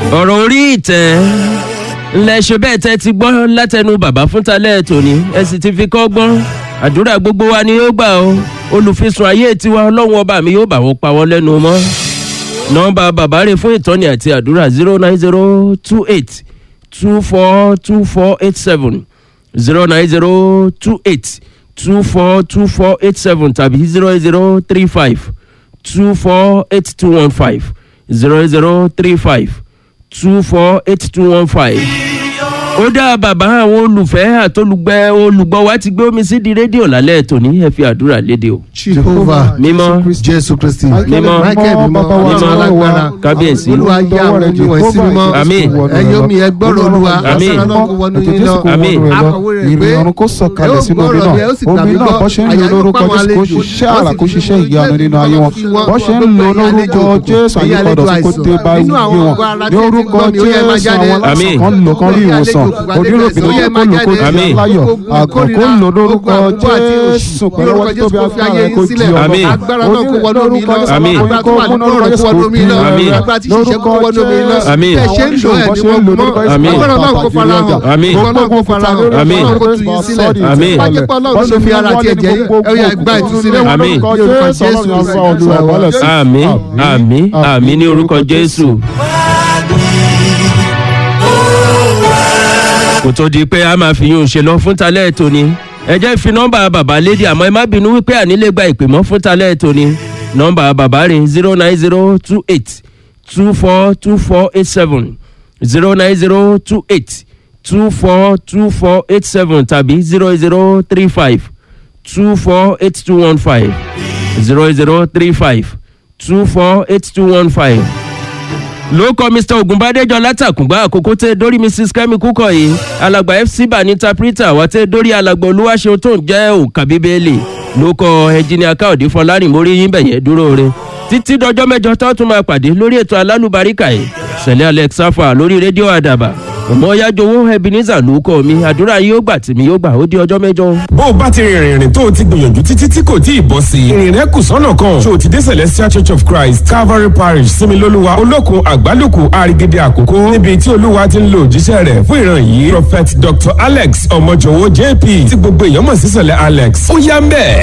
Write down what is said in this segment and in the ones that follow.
ọ̀rọ̀ orí ìtẹ́ ńlẹ̀ ṣe bẹ́ẹ̀ tẹ́ ti gbọ́ látẹnu bàbá fúntalẹ̀ tòní ẹ sì ti fi kọ́ gbọ́n àdúrà gbogbo wa ni yóò gbà ó olùfisùn ayé tiwa ọlọ́run ọba mi yóò bá wọn pa wọ́n lẹ́nu mọ́ nọ́mbà bàbá rẹ̀ fún ìtọ́ni àti àdúrà zero nine zero two eight two four two four eight seven zero nine zero two eight two four two four eight seven tàbí zero zero three five two four eight two one five zero zero three five two four eight two one five. ó dá bàbá àwọn olùfẹ́ àtolùgbẹ́ olùgbọ́ wa ti gbé omi sí di rédíò lálẹ́ tòní ẹ fi àdúrà léde o. jehovah mímọ́ jésù kristi Mímọ́. michael mímọ́ Mímọ́. ọ̀tún alágbára kábíyèsí olúwa yá àwọn omi wọ̀nyí sí mímọ́ Àmín. ẹ̀yin omi ẹ gbọ́rọ̀ olúwa Àmín. aṣọ náà kó wọnú yín lọ Àmín. akọ̀wé rẹ̀ pé ìrìn ọ̀run kó sọ̀kalẹ̀ sínú omi náà omi náà bọ́ ṣe ń lo lórúkọ jésù kó ṣiṣẹ́ àrà kó ṣiṣẹ́ ìyanu nínú ayé wọn bọ́ ṣe ń lo lórúkọ jésù àyípadà sí kó dé bá ayé wọn ní orúkọ jésù àwọn Àmín. aláṣẹ kan lò kan rí ìwòsàn oníròbìnrin tó kó lò kó di Àmín. láyọ̀ àgàn kó lò lórúkọ jésù pẹ̀lú ọwọ́ tó bí agbára rẹ̀ kó di ọmọ Àmín. agbára náà kó wọnú omi lọ Àmín. agbára tó wà nínú ọ̀rọ̀ kó wọnú omi lọ Àmín. agbára tí ṣiṣẹ́ kó wọnú omi lọ Àmín. tẹ̀ ṣe ń lò ẹ̀ ní wọ́n mọ́ Àmín. agbára náà kó fara hàn Àmín. agbára náà kó fara hàn Àmín. agbára náà kó tù yín sílẹ̀ Àmín. wájú pé ọlọ́run ló fi ara tiẹ̀ jẹ́ ẹ yà gbá ìtúsílẹ̀ wọn Àmín. ní orúkọ jésù kristi àmì àmì àmì ní orúkọ jésù. kò tó di pé a máa fi yún un ṣe lọ fún talẹ́ tòní ẹ jẹ́ fi nọ́mbà bàbá lédi àmọ́ ẹ má bínú wípé ànílé gba ìpè mọ́ fún talẹ́ tòní nọ́mbà bàbá rẹ̀ zero nine zero two eight two four two four eight seven zero nine zero two eight two four two four eight seven tàbí zero zero three five two four eight two one five zero zero three five two four eight two one five. ló kọ mr ogunbadejo látàkùngbà àkókò tẹ dórí mrs kemi kúkọ yìí alàgbà fc bani interpreter wà tẹ dórí alàgbà olúwaṣeun tó ń jẹ́ òǹkà bíbélì ló kọ ẹnjìnìà káòdì fọlárìn mórí yín bẹ̀yẹn dúró re títí dọjọ́ mẹ́jọ tó tún máa pàdé lórí ètò alálùbáríkà yìí sẹ̀lẹ̀ alex safa lórí rédíò àdàbà ọmọọyájọwọ ebenezer ló kọ mi àdúrà yóò gbà tìmí yóò gbà ó di ọjọ́ mẹ́jọ. bó o bá ti rìnrìn rìn tó o ti gbìyànjú títí tí kò tí ì bọ́ sí i ìrìn rẹ kù sọ́nà kan ṣé o ti dé celestial church of christ calvary parish similoluwa olókun àgbálùkù àrígídé àkókò níbi tí olúwa ti ń lo òjíṣẹ́ rẹ̀ fún ìran yìí prophet dr alex ọmọjọwọ jp tí gbogbo èèyàn mọ̀ sí sẹ̀lẹ̀ alex ó yá ń bẹ̀.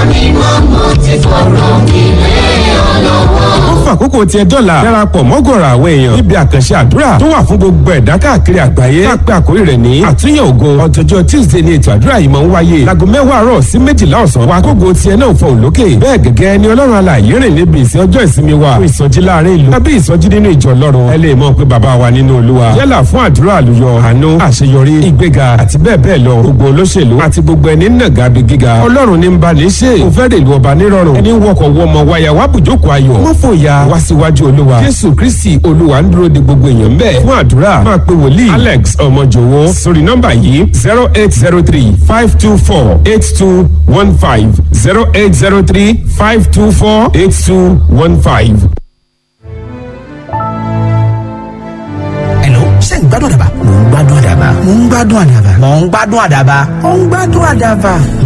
ó fàkókò tiẹ̀ dọ́là darapọ̀ mọ́gọ̀rọ̀ àwọn èèyàn níbi àkànṣe àdúrà tó wà fún gbogbo ẹ̀dá káàkiri àgbáyé káàpẹ́ àkórí rẹ̀ ní àtúnyẹ̀ ògo ọjọ́jọ́ tuesday ni ètò àdúrà yìí máa ń wáyé láago mẹ́wàá àárọ̀ sí méjìlá ọ̀sán wa kógo tiẹ̀ náà fọ òlókè bẹ́ẹ̀ gẹ́gẹ́ ni ọlọ́run alààyè rìn níbi ìsìn ọjọ́ ìsinmi wa fún ìsọjí láàrin ìlú tàbí ìsọjí nínú ìjọ ọlọ́run ẹ lè mọ̀ pé bàbá wa nínú olúwa yálà fún àdúrà àlùyọ àánú àṣeyọrí ìgbéga àti bẹ́ẹ̀ bẹ́ẹ̀ lọ gbogbo olóṣèlú àti gbogbo ẹni nàgà bí gíga ọlọ́run ní ń bá ní ṣe kò fẹ́ rèlú ọba nírọ̀rùn ẹni wọkọ̀ wọmọ wáyà wá bùjókòó ayọ̀ wọ́n fòyà wá síwájú olúwa jésù kristi olúwa ń dúró de gbogbo èèyàn bẹ́ẹ̀ fún àdúrà máa pe wòlíì alex ọmọjòwó sórí nọ́mbà yìí zero eight zero three five two four eight two one five zero eight zero three five two four eight two one five. Hello, ṣé ń gbádùn àdàbà? Mò ń gbádùn àdàbà. Mò ń gbádùn àdàbà. Mò ń gbádùn àdàbà. Mò ń gbádùn àdàbà.